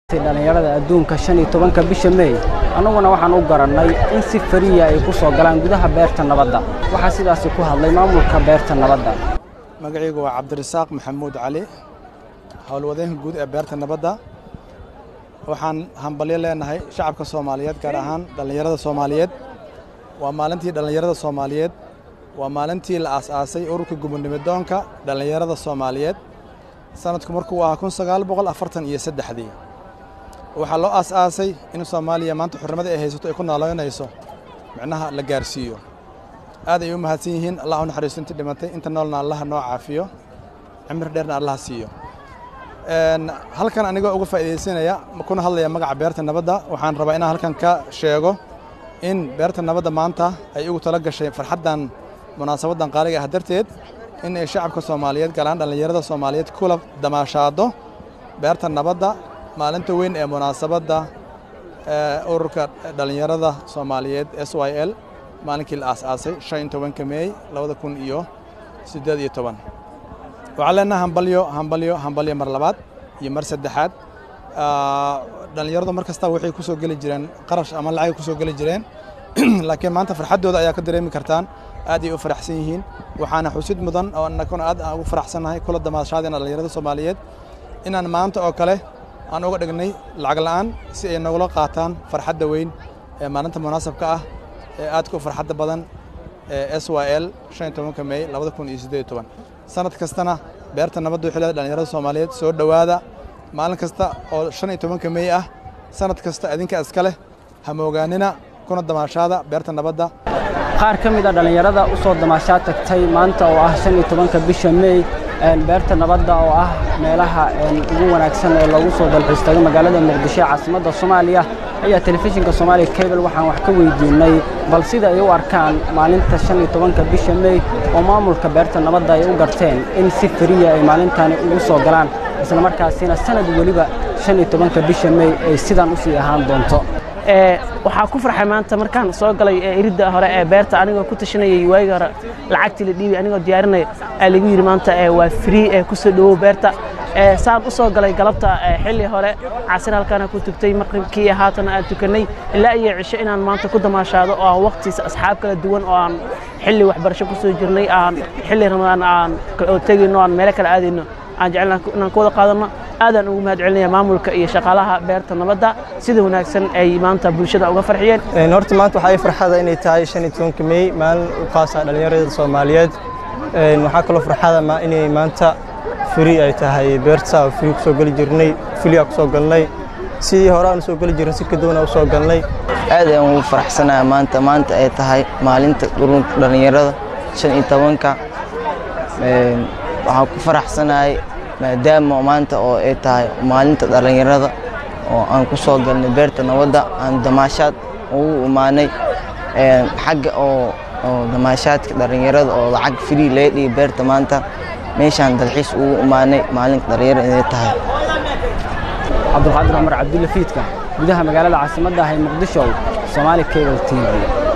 dhallinyarada adduunka shan iyo tobanka bisha meey annaguna waxaan u garannay in si fariya ay ku soo galaan gudaha beerta nabadda waxaa sidaasi ku hadlay maamulka beerta nabadda magacaygu waa cabdirasaaq maxamuud cali howlwadeenka guud ee beerta nabadda waxaan hambalyo leenahay shacabka soomaaliyeed gaar ahaan dhallinyarada soomaaliyeed waa maalintii dhallinyarada soomaaliyeed waa maalintii la aas-aasay ururka gubernimidoonka dhallinyarada soomaaliyeed sanadku markuu ahaa kun sagaal boqol afartan iyo saddexdii waxaa loo aas-aasay in soomaaliya maanta xurnimadii ay haysato ay ku noolaynayso micnaha la gaarsiiyo aad ay u mahadsan yihiin allah u naxariisto intii dhimatay inta noolna allaha noo caafiyo cimri dheerna allaha siiyo halkan anigoo uga faa'iidaysanaya kuna hadlaya magaca beerta nabadda waxaan rabaa inaan halkan ka sheego in beerta nabadda maanta ay ugu tala gashay farxaddan munaasabaddan qaaliga ah darteed in ay shacabka soomaaliyeed galaan dhallinyarada soomaaliyeed kula damaashaado beerta nabadda maalinta weyn ee munaasabadda ururka dhallinyarada soomaaliyeed s y l maalinkii la aas-aasay shan iyo tobanka meey labada kun iyo siddeed iyo toban waxaan leenaha hambalyo hambalyo hambalyo mar labaad iyo mar saddexaad dhallinyaradu mar kasta waxay ku soo geli jireen qarash ama lacagay ku soo geli jireen laakiin maanta farxaddooda ayaa ka dareemi kartaan aad ay u faraxsan yihiin waxaana xusid mudan oo annaguna aad aan ugu faraxsannahay kula damaashaadina dhallinyarada soomaaliyeed inaan maanta oo kale aan uga dhignay lacag la'aan si ay nagula qaataan farxadda weyn ee maalinta munaasabka ah ee aadka u farxadda badan ee s y l shan iyo tobanka meey labada kun iyo siddeed iyo toban sanad kastana beerta nabadda waxay leedahay dhallinyarada soomaaliyeed soo dhowaada maalin kasta oo shan iyo tobanka meey ah sanad kasta idinka iska leh hamoogaanina kuna damaashaada beerta nabadda qaar ka mid a dhallinyarada u soo damaashaa tagtay maanta oo ah shan iyo tobanka bisha meey beerta nabadda oo ah meelaha ugu wanaagsan ee loogu soo dalxiistago magaalada muqdisho ee caasimadda soomaaliya ayaa telefishinka soomaaliya cable waxaan wax ka weydiinay bal sida ay u arkaan maalinta shan iyo tobanka bisha meey oo maamulka beerta nabadda ay u garteen in si fariya ay maalintani ugu soo galaan isla markaasina sanad weliba shan iyo tobanka bisha meey ay sidan u sii ahaan doonto waxaa ku farxay maanta markaan soo galay iridda hore ee beerta anigoo ku tashanayay waagi hore lacagtii la dhiibay anigoo diyaarinaya aa lagu yidhi maanta waa free ee kusoo dhowow beerta saan u soo galay galabta xilli hore casir halkaana ku tugtay maqribkii haatana aan tukannay ilaa iyo cisho inaan maanta ku damaashaado oo aan waqtiisa asxaab kala duwan oo aan xilli waxbarasho ku soo jirnay aan xilli ramadaan aan tegayno aan meelo kale aadayno aan jecelnaha inaan ku wada qaadanno aadaan ugu mahad celinaya maamulka iyo shaqaalaha beerta nabadda sida wanaagsan ay maanta bulshada uga farxiyeen horta maanta waxaa ii farxada inay tahay shan iyo tobanka meey maalin u qaasa dhallinyarada soomaaliyeed waxaa kaloo farxada inay maanta firi ay tahay beerta oo firi kusoo geli jirnay filiyaa kusoo galnay sidii hore aan usoo geli jirnay si kaduwana usoo galnay aad ayaan ugu faraxsanahay maanta maanta ay tahay maalinta ururka dhallinyarada shan iyo tobanka waxaan ku faraxsanahay maadaama maanta oo ay tahay maalinta dhallinyarada oo aan ku soo galnay beerta nabadda aan damaashaad ugu imaanay xagga oo damaashaadka dhallinyarada oo lacag free laga dhigay beerta maanta meeshaan dalxiis ugu imaanay maalinka dhallinyarada inay tahay cabdulqaadir cumar cabdulla fiidka gudaha magaalada caasimadda ah ee muqdisho soomaali cable t v